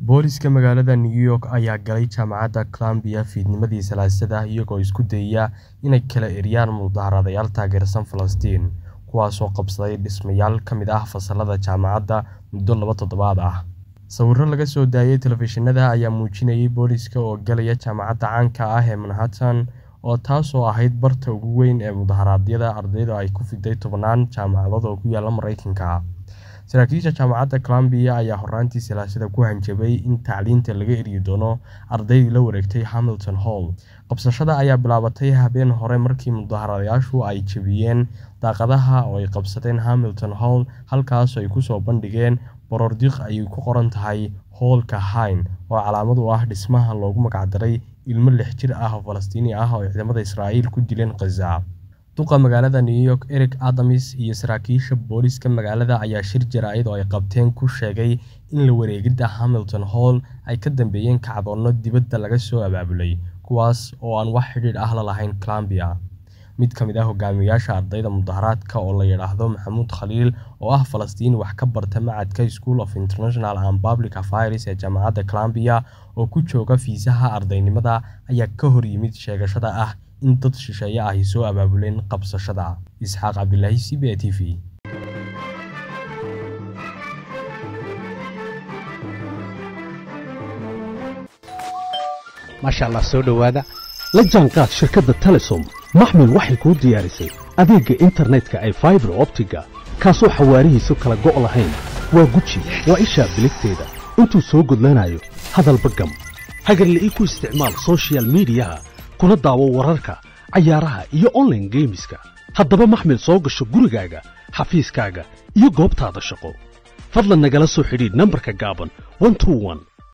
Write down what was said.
Booliska magaalada New York ayaa galay jaamacadda Columbia fiidnimadii Salaasada iyagoo isku dayaya inay kala eryaan mudaharaadayaal taageersan Falastiin, kuwaasoo qabsaday dhismayaal ka mid ah fasallada jaamacadda muddo laba toddobaad ah. Sawirro laga soo daayay telefishinada ayaa muujinayay booliska oo galaya jaamacadda caanka ah ee Manhattan, oo taasoo ahayd barta ugu weyn ee mudaharaadyada ardaydu ay ku fiday tobanaan jaamacadood oo ku yaalla Mareykanka. Saraakiisha jaamacadda Columbia ayaa horraantii Salaasada ku hanjabay in tacliinta laga eryi doono ardaydii la wareegtay Hamilton Hall. Qabsashada ayaa bilaabatay habeen hore markii mudaharaadayaashu ay jebiyeen daaqadaha oo ay qabsadeen Hamilton Hall, halkaas oo ay ku soo bandhigeen baroordiiq ay ku qoran tahay Hall-ka Hayn, oo calaamad u ah dhismaha loogu magac daray ilmo lix jir ah oo Falastiini ah oo ciidamada Israa'iil ku dileen Gaza. Duqa magaalada New York Eric Adams iyo saraakiisha booliska magaalada ayaa shir jaraa'id oo ay qabteen ku sheegay in la wareegidda Hamilton Hall ay ka dambeeyeen kacdoonno dibadda laga soo abaabulay, kuwaas oo aan wax xidhiidh ah la lahayn Columbia. Mid ka mid ah hogaamiyayaasha ardayda mudaharaadka oo la yiraahdo Maxamuud Khaliil, oo ah Falastiini wax ka barta Machadka School of International and Public Affairs ee jaamacadda Columbia oo ku jooga fiisaha ardaynimada, ayaa ka hor yimid sheegashada ah in dad shisheeye ahi soo abaabuleen qabsashada. Isxaaq Cabdilaahi CBA TV. maasha allah soo dhowaada la jaanqaad shirkadda telesom maxmil waxay kuu diyaarisay adeegga internetka ay faibar optiga kaasoo xawaarihiisu kala go' lahayn waa guji waa ishaa biligteeda intuu soo gudlanayo hadalba gam hagarla'ii ku isticmaal soshiyal miidiyaha kuna daawo wararka cayaaraha iyo onlaine geemiska haddaba maxmil soo gasho gurigaaga xafiiskaaga iyo goobtaada shaqo fadlan nagala soo xidhiidh nambarka gaaban